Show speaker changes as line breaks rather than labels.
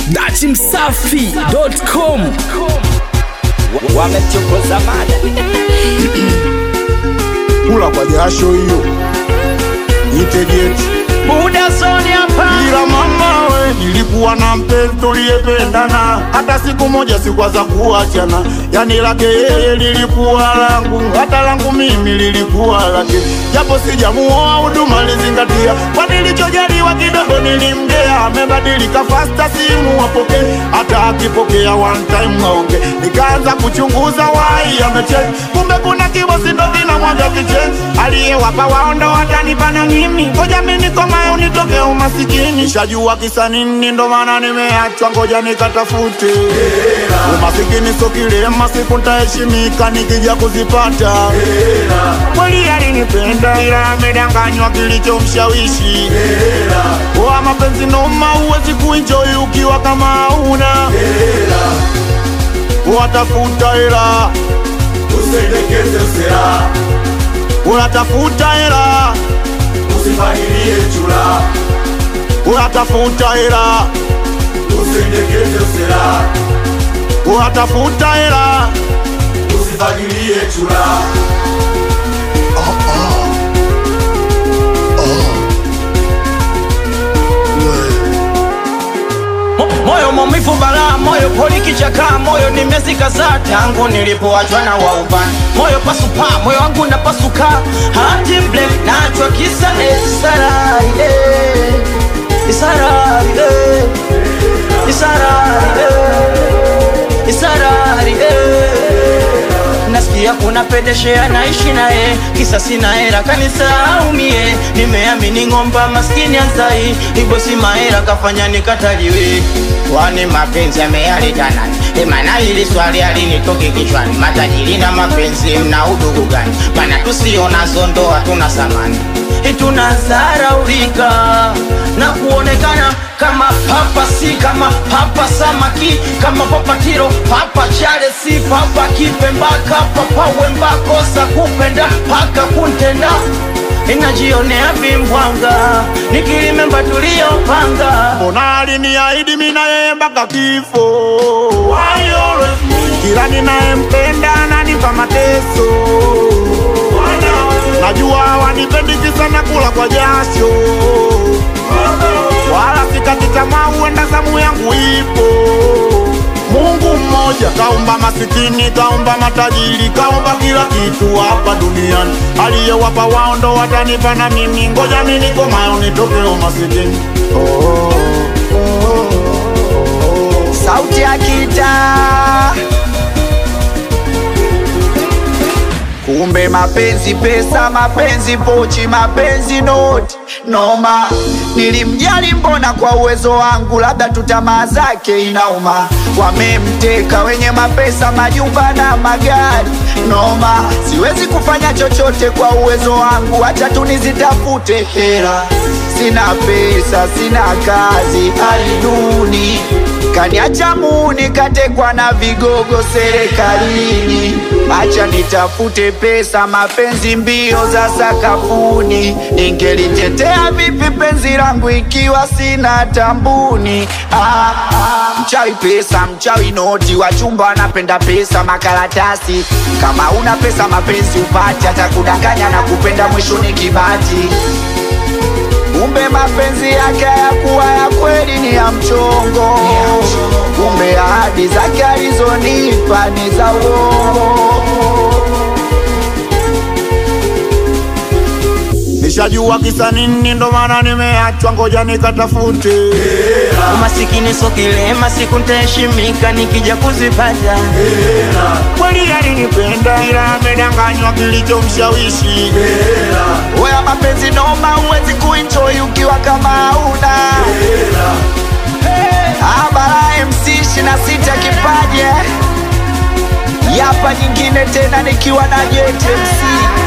dachimsafi.com
wamechokoza mada
kula kwa jasho hiyo itegeti
muda zoni hapa
ila mama we nilikuwa na mpenzi tuliyependana hata siku moja sikwaza kuachana yani lake yeye lilikuwa langu hata langu mimi lilikuwa lake japo sijamuoa huduma lizingatia kwa nilichojaliwa kidogo nilimgea amebadilika fasta simu apokee hata akipokea one time aonge nikaanza kuchunguza wai amecheki kumbe kuna kibosi ndo kinamwaga kicheni aliyewapa waondo watanipana mimi ngoja mi nikomae unitoke umasikini shajua kisa nini ndo maana nimeachwa ngoja nikatafute umasikini so kilema siku ntaheshimika nikija kuzipata kweli alinipenda ila amedanganywa kilichomshawishi wa mapenzi noma huwezi kuenjoy ukiwa kama hauna watafuta hela
usendekeze usera
unatafuta hela
usifahirie chura
unatafuta hela
usendekeze usera
unatafuta hela
usifahirie chura
Mo- moyo maumivu balaa moyo poli kichakaa moyo ni miezi kadhaa tangu nilipoachwa na waubani moyo pasupa moyo wangu napasuka hati blem nachwa kisa esararile isararile isararile isararile nasikia kuna pedeshea naishi naye kisa sina hera kanisaumie nimeamini ng'omba maskini azai ibosi mahera kafanya nikataliwe kwani mapenzi ameyaleta nani emana hili swali alinitoke kichwani matajiri na mapenzi mna udugu gani mana tusionazo ndoa tuna samani tunazaraulika na kuonekana kama papa si kama papa samaki kama papa tiro papa chale si papa kipembaka papa wembakosa kupenda paka kuntenda inajionea vimbwanga nikilimemba tuliyopanga
mbona aliniahidi mi na yeye mpaka kifo kila ninayempenda ananipa mateso najua wanipendi kisa na kula kwa jasho wala sikati tamaa huenda zamu yangu ipo mungu mmoja kaumba masikini kaumba matajiri kaumba kila kitu hapa duniani aliyewapa wao ndo watanipa na mimi ngoja mi nikomayo nitoke umasikini oh, oh, oh, oh.
sauti ya kitaa kumbe mapenzi pesa mapenzi pochi mapenzi noti noma nilimjali mbona kwa uwezo wangu labda tu tamaa zake inauma wamemteka wenye mapesa majumba na magari noma siwezi kufanya chochote kwa uwezo wangu hacha tu nizitafute hela sina pesa sina kazi hali duni kaniacha muni katekwa na vigogo serikalini acha nitafute pesa mapenzi mbio za sakafuni ningelitetea vipi penzi langu ikiwa sina tambuni ah, ah, mchawi pesa mchawi noti wachumba wanapenda pesa makaratasi kama una pesa mapenzi upati hata kudanganya na kupenda mwisho ni kibati kumbe mapenzi yake hayakuwa ya kweli ni ya mchongo kumbe ahadi zake alizonipa ni za uongo
nishajua kisa nini ndo maana nimeachwa ngoja nikatafute
umasikini so kilema siku ntaheshimika nikija kuzipata
kweli alinipenda ila amedanganywa kilichomshawishi
weya mapenzi noma huwezi kuenjoy ukiwa kama hauna abara mc ishina sita kipaje yapa nyingine tena nikiwa na JTMC